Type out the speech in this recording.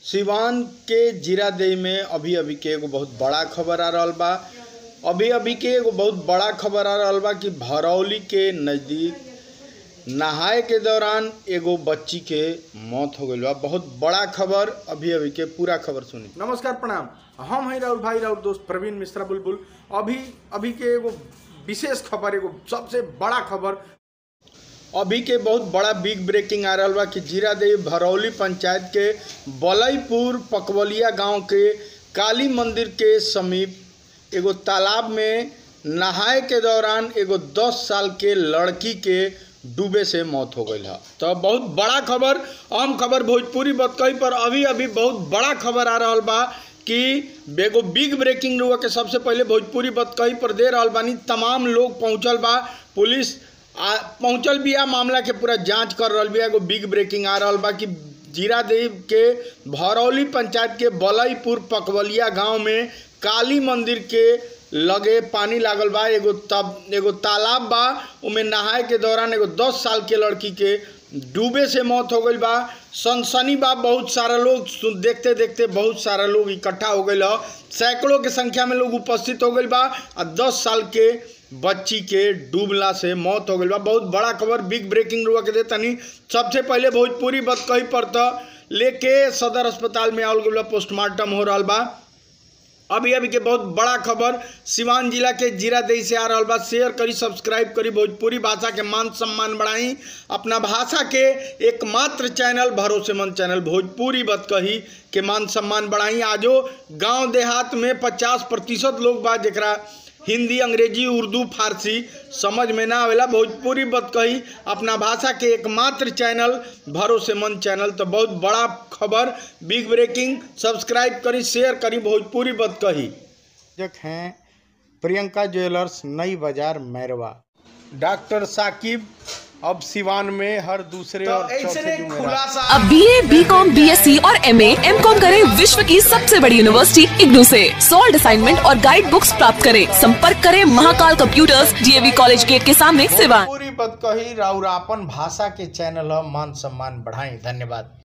सिवान के जीरादेई में अभी अभी के एगो बहुत बड़ा खबर आ रहल बा अभी अभी के एगो बहुत बड़ा खबर आ रहल बा कि भरौली के नज़दीक नहाए के दौरान एगो बच्ची के मौत हो गई बा बहुत बड़ा खबर अभी अभी के पूरा खबर सुनी नमस्कार प्रणाम हम हैं राहुल भाई राहुल दोस्त प्रवीण मिश्रा बुलबुल अभी अभी के एगो विशेष खबर एगो सबसे बड़ा खबर अभी के बहुत बड़ा बिग ब्रेकिंग आ रहल बा कि जीरादेवी भरौली पंचायत के बलईपुर पकवलिया गांव के काली मंदिर के समीप एगो तालाब में नहाए के दौरान एगो 10 साल के लड़की के डूबे से मौत हो गई है तो बहुत बड़ा खबर आम खबर भोजपुरी बतकई पर अभी अभी बहुत बड़ा खबर आ रहल बा कि एगो बिग ब्रेकिंग हुआ के सबसे पहले भोजपुरी बतकई पर दे रहल बानी तमाम लोग पहुंचल बा पुलिस आ पहुंचल बिया मामला के पूरा जांच कर रहल बिया एगो बिग ब्रेकिंग आ रहल बा कि जीरादेव के भरौली पंचायत के बलईपुर पकवलिया गांव में काली मंदिर के लगे पानी लागल बा एगो तब एगो तालाब बा उमें नहाए के दौरान एगो दस साल के लड़की के डूबे से मौत हो गई बा सनसनी बा बहुत सारा लोग सु- देखते देखते बहुत सारा लोग इकट्ठा हो गई ह सैकड़ों के संख्या में लोग उपस्थित हो गई बा आ दस साल के बच्ची के डूबला से मौत हो गई बा बहुत बड़ा खबर बिग ब्रेकिंग रुआ के दे तनी सबसे पहले भोजपुरी बत कही पर त लेके सदर अस्पताल में आवल गई बा पोस्टमार्टम हो रहल बा अभी अभी के बहुत बड़ा खबर सिवान जिला के जीरादेई से आ रहल बा शेयर करी सब्सक्राइब करी भोजपुरी भाषा के मान सम्मान बढ़ाई अपना भाषा के एकमात्र चैनल भरोसेमंद चैनल भोजपुरी बत कही के मान सम्मान बढ़ाई आजो गांव देहात में 50 प्रतिशत लोग बा जेकरा हिंदी अंग्रेजी उर्दू फारसी समझ में ना आवेला भोजपुरी बत कही अपना भाषा के एकमात्र चैनल भरोसेमंद चैनल तो बहुत बड़ा खबर बिग ब्रेकिंग सब्सक्राइब करी शेयर करी भोजपुरी बत कही हैं प्रियंका ज्वेलर्स नई बाजार मैरवा डॉक्टर साकिब अब सिवान में हर दूसरे तो और ऐसे चौथे ने जुमेरात खुलासा अब B A B com B S C और एम एम कॉम करें विश्व की सबसे बड़ी यूनिवर्सिटी इग्नू से सॉल्ड असाइनमेंट और गाइड बुक्स प्राप्त करें संपर्क करें Mahakal computers DAV college gate के सामने सिवान पूरी बत कही राउर आपन भाषा के चैनल ह मान सम्मान बढ़ाई धन्यवाद